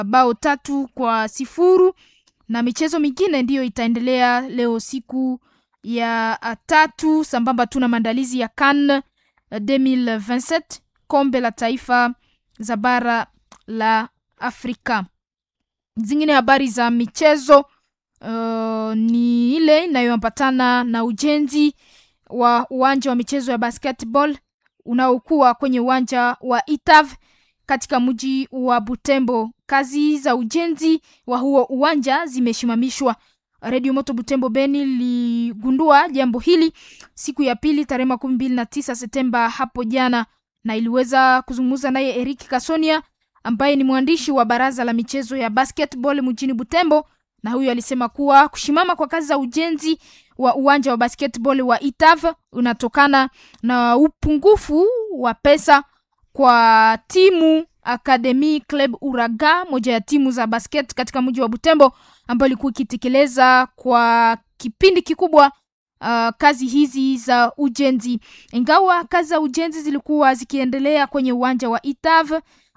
bao tatu kwa sifuru na michezo mingine ndiyo itaendelea leo siku ya tatu sambamba tu na maandalizi ya CAN 2027 kombe la taifa za bara la Afrika. Zingine habari za michezo uh, ni ile inayoambatana na ujenzi wa uwanja wa michezo ya basketball unaokuwa kwenye uwanja wa Itav katika mji wa Butembo. Kazi za ujenzi wa huo uwanja zimesimamishwa. Redio Moto Butembo Beni ligundua jambo hili siku ya pili tarehe makumi mbili na tisa Septemba hapo jana, na iliweza kuzungumza naye Eric Kasonia ambaye ni mwandishi wa baraza la michezo ya basketball mjini Butembo, na huyo alisema kuwa kushimama kwa kazi za ujenzi wa uwanja wa basketball wa Itav unatokana na upungufu wa pesa kwa timu Academy Club Uraga, moja ya timu za basket katika mji wa Butembo, ambayo ilikuwa ikitekeleza kwa kipindi kikubwa uh, kazi hizi za ujenzi. Ingawa kazi za ujenzi zilikuwa zikiendelea kwenye uwanja wa Itav,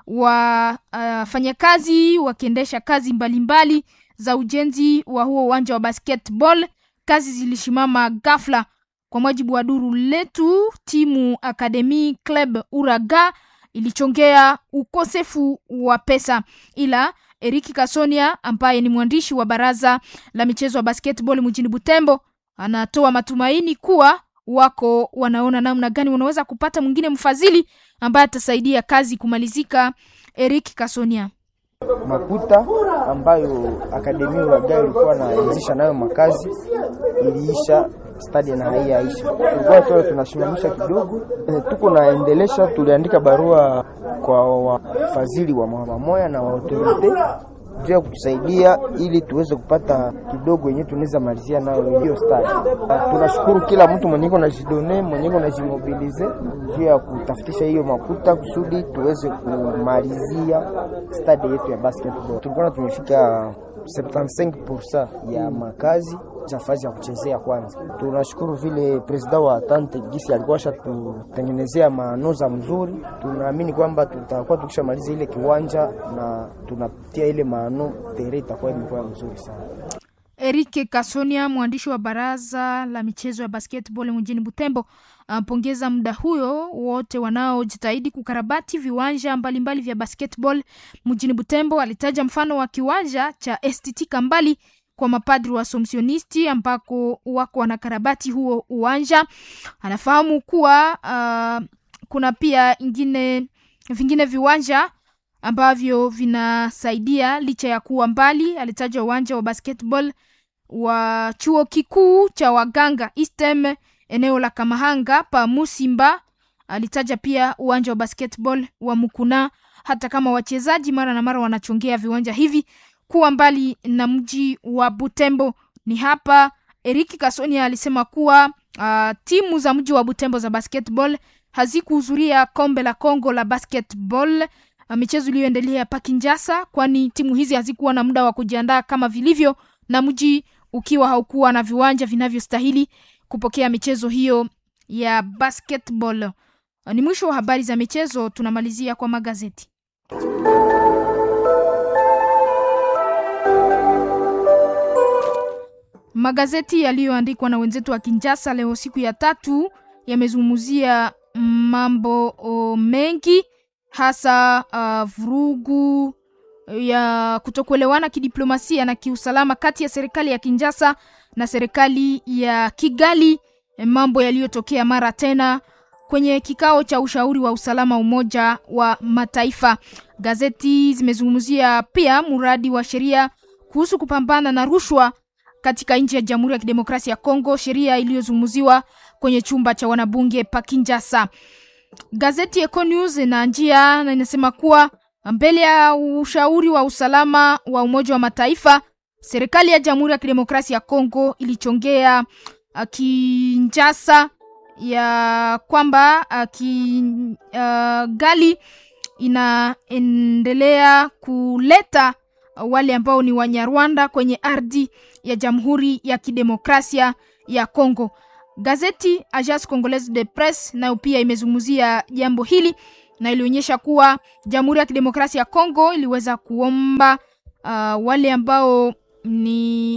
wafanyakazi uh, wakiendesha kazi mbalimbali mbali za ujenzi wa huo uwanja wa basketball, kazi zilishimama ghafla. Kwa mujibu wa duru letu, timu Academy Club Uraga ilichongea ukosefu wa pesa, ila Eriki Kasonia ambaye ni mwandishi wa baraza la michezo ya basketball mjini Butembo anatoa matumaini kuwa wako wanaona namna gani wanaweza kupata mwingine mfadhili ambaye atasaidia kazi kumalizika. Eriki Kasonia makuta ambayo akademi Uraga ilikuwa naanzisha nayo makazi iliisha stadi na haiyaisha, tulikuwa tu tunasimamisha kidogo e, tuko naendelesha. Tuliandika barua kwa wafadhili wa mamoya na waautorite juu ya kutusaidia ili tuweze kupata kidogo yenyewe tunaweza malizia nayo hiyo stadi. Tunashukuru kila mtu mwenye iko na jidone mwenye iko na jimobilize juu ya kutafutisha hiyo makuta kusudi tuweze kumalizia stadi yetu ya basketball. Tulikuwa tumefika 75% ya makazi za fazi ya kuchezea kwanza. Tunashukuru vile presida wa tante gisi alikuwa shatutengenezea manoza mzuri. Tunaamini kwamba tutakuwa tukishamaliza ile kiwanja na tunapitia ile maano tere itakuwa imekuwa mzuri sana. Erike Kasonia, mwandishi wa baraza la michezo ya basketball mjini Butembo, ampongeza muda huyo wote wanaojitahidi kukarabati viwanja mbalimbali mbali vya basketball mjini Butembo. Alitaja mfano wa kiwanja cha STT Kambali kwa mapadri wa Somsionisti ambako wako wanakarabati huo uwanja. Anafahamu kuwa uh, kuna pia ingine vingine viwanja ambavyo vinasaidia licha ya kuwa mbali. Alitaja uwanja wa basketball wa chuo kikuu cha waganga Istem eneo la Kamahanga pa Musimba. Alitaja pia uwanja wa basketball wa Mukuna, hata kama wachezaji mara na mara wanachongea viwanja hivi kuwa mbali na mji wa Butembo. Ni hapa Eriki Kasonia alisema kuwa uh, timu za mji wa Butembo za basketball hazikuhudhuria kombe la Kongo la basketball uh, michezo iliyoendelea pa Kinshasa, kwani timu hizi hazikuwa na muda wa kujiandaa kama vilivyo, na mji ukiwa haukuwa na viwanja vinavyostahili kupokea michezo hiyo ya basketball. Uh, ni mwisho wa habari za michezo, tunamalizia kwa magazeti. Magazeti yaliyoandikwa na wenzetu wa Kinshasa leo siku ya tatu yamezungumzia mambo o, mengi hasa uh, vurugu ya kutokuelewana kidiplomasia na kiusalama kati ya serikali ya Kinshasa na serikali ya Kigali, mambo yaliyotokea mara tena kwenye kikao cha ushauri wa usalama Umoja wa Mataifa. Gazeti zimezungumzia pia mradi wa sheria kuhusu kupambana na rushwa katika nchi ya Jamhuri ya Kidemokrasia ya Kongo, sheria iliyozungumziwa kwenye chumba cha wanabunge pa Kinshasa. Gazeti Eco News na njia na inasema kuwa mbele ya ushauri wa usalama wa Umoja wa Mataifa, serikali ya Jamhuri ya Kidemokrasia ya Kongo ilichongea Kinshasa ya kwamba Kigali uh, inaendelea kuleta wale ambao ni Wanyarwanda kwenye ardhi ya Jamhuri ya Kidemokrasia ya Kongo. Gazeti Agence Congolaise de Presse nayo pia imezungumzia jambo hili na ilionyesha kuwa Jamhuri ya Kidemokrasia ya Kongo iliweza kuomba uh, wale ambao ni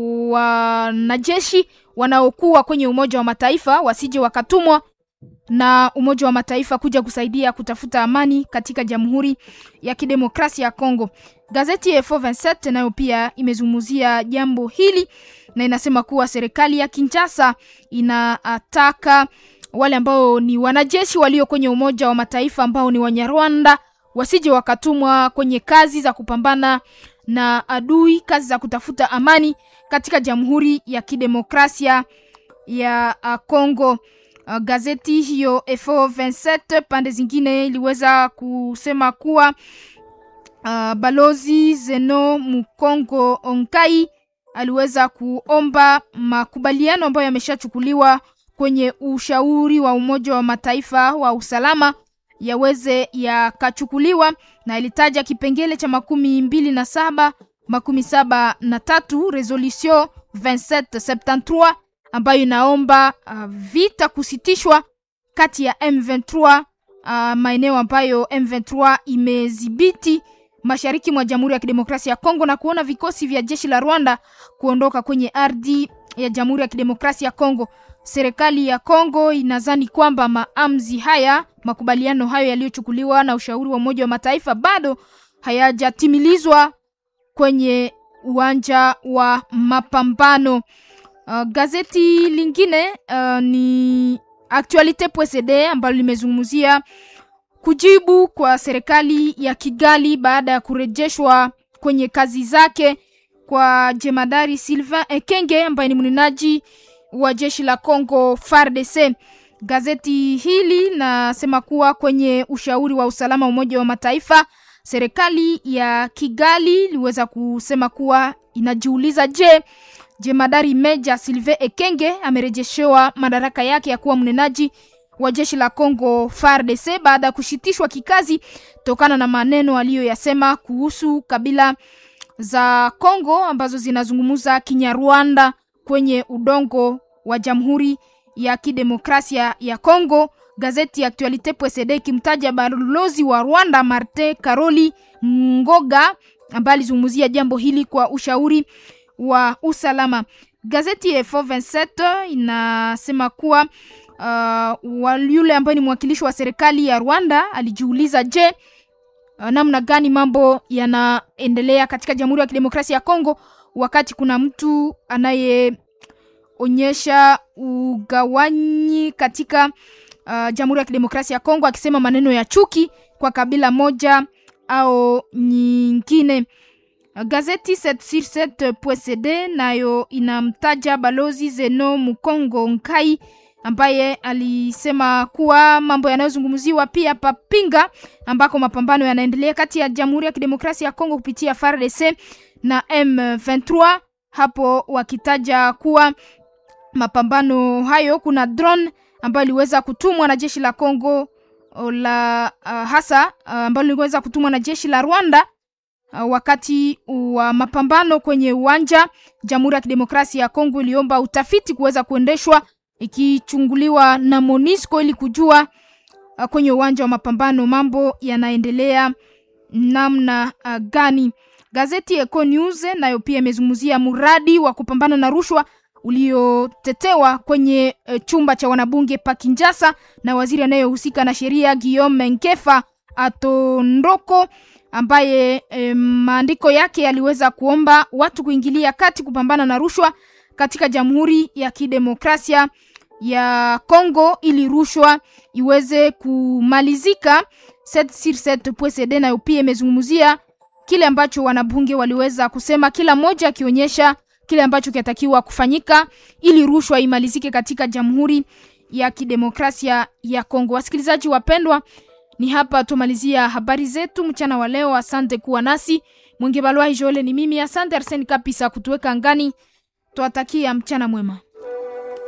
wanajeshi wanaokuwa kwenye Umoja wa Mataifa wasije wakatumwa na Umoja wa Mataifa kuja kusaidia kutafuta amani katika Jamhuri ya Kidemokrasia ya Kongo. Gazeti ya F27 nayo pia imezungumzia jambo hili na inasema kuwa serikali ya Kinshasa inataka wale ambao ni wanajeshi walio kwenye Umoja wa Mataifa ambao ni Wanyarwanda wasije wakatumwa kwenye kazi za kupambana na adui, kazi za kutafuta amani katika Jamhuri ya Kidemokrasia ya Kongo. Uh, gazeti hiyo F27 pande zingine iliweza kusema kuwa uh, balozi Zeno Mukongo Onkai aliweza kuomba makubaliano ambayo yameshachukuliwa kwenye ushauri wa Umoja wa Mataifa wa usalama yaweze yakachukuliwa, na ilitaja kipengele cha makumi mbili na saba makumi saba na tatu resolution 2773 ambayo inaomba uh, vita kusitishwa kati ya M23 uh, maeneo ambayo M23 imedhibiti mashariki mwa Jamhuri ya Kidemokrasia ya Kongo na kuona vikosi vya jeshi la Rwanda kuondoka kwenye ardhi ya Jamhuri ya Kidemokrasia ya Kongo. Serikali ya Kongo inadhani kwamba maamuzi haya, makubaliano hayo yaliyochukuliwa na ushauri wa Umoja wa Mataifa bado hayajatimilizwa kwenye uwanja wa mapambano. Uh, gazeti lingine uh, ni Actualite.cd ambalo limezungumzia kujibu kwa serikali ya Kigali baada ya kurejeshwa kwenye kazi zake kwa jemadari Sylvain Ekenge ambaye ni mnenaji wa jeshi la Congo FARDC. Gazeti hili nasema kuwa kwenye ushauri wa usalama wa Umoja wa Mataifa, serikali ya Kigali iliweza kusema kuwa inajiuliza, je, jemadari Meja Sylvain Ekenge amerejeshewa madaraka yake ya kuwa mnenaji wa jeshi la Congo FARDC baada ya kushitishwa kikazi tokana na maneno aliyoyasema kuhusu kabila za Congo ambazo zinazungumza Kinyarwanda kwenye udongo wa Jamhuri ya Kidemokrasia ya Congo. Gazeti ya Actualite.cd ikimtaja balozi wa Rwanda Martin Karoli Ngoga ambaye alizungumzia jambo hili kwa ushauri wa usalama. Gazeti ya F27 inasema kuwa uh, yule ambaye ni mwakilishi wa serikali ya Rwanda alijiuliza, je, uh, namna gani mambo yanaendelea katika Jamhuri ya Kidemokrasia ya Kongo wakati kuna mtu anayeonyesha ugawanyi katika uh, Jamhuri ya Kidemokrasia ya Kongo akisema maneno ya chuki kwa kabila moja au nyingine. Gazeti 7sur7.cd nayo inamtaja balozi Zeno Mukongo Nkai ambaye alisema kuwa mambo yanayozungumziwa pia papinga ambako mapambano yanaendelea kati ya Jamhuri ya Kidemokrasia ya Kongo kupitia FARDC na M23, hapo wakitaja kuwa mapambano hayo kuna drone ambayo iliweza kutumwa na jeshi la Kongo la uh, hasa uh, ambayo iliweza kutumwa na jeshi la Rwanda Uh, wakati wa mapambano kwenye uwanja. Jamhuri ya Kidemokrasia ya Kongo iliomba utafiti kuweza kuendeshwa ikichunguliwa na Monisco ili kujua uh, kwenye uwanja wa mapambano mambo yanaendelea namna uh, gani. Gazeti Eco News nayo pia imezungumzia mradi wa kupambana na rushwa uliotetewa kwenye uh, chumba cha wanabunge pa Kinshasa na waziri anayehusika na sheria Guillaume Nkefa Atondoko ambaye e, maandiko yake yaliweza kuomba watu kuingilia kati kupambana na rushwa katika Jamhuri ya Kidemokrasia ya Kongo ili rushwa iweze kumalizika. 7sur7.cd nayo pia imezungumzia kile ambacho wanabunge waliweza kusema, kila mmoja akionyesha kile ambacho kinatakiwa kufanyika ili rushwa imalizike katika Jamhuri ya Kidemokrasia ya Kongo. Wasikilizaji wapendwa, ni hapa tumalizia habari zetu mchana wa leo. Asante kuwa nasi. Mwingi Balwa Jole ni mimi. Asante Arseni Kapisa kutuweka angani. Twatakia mchana mwema.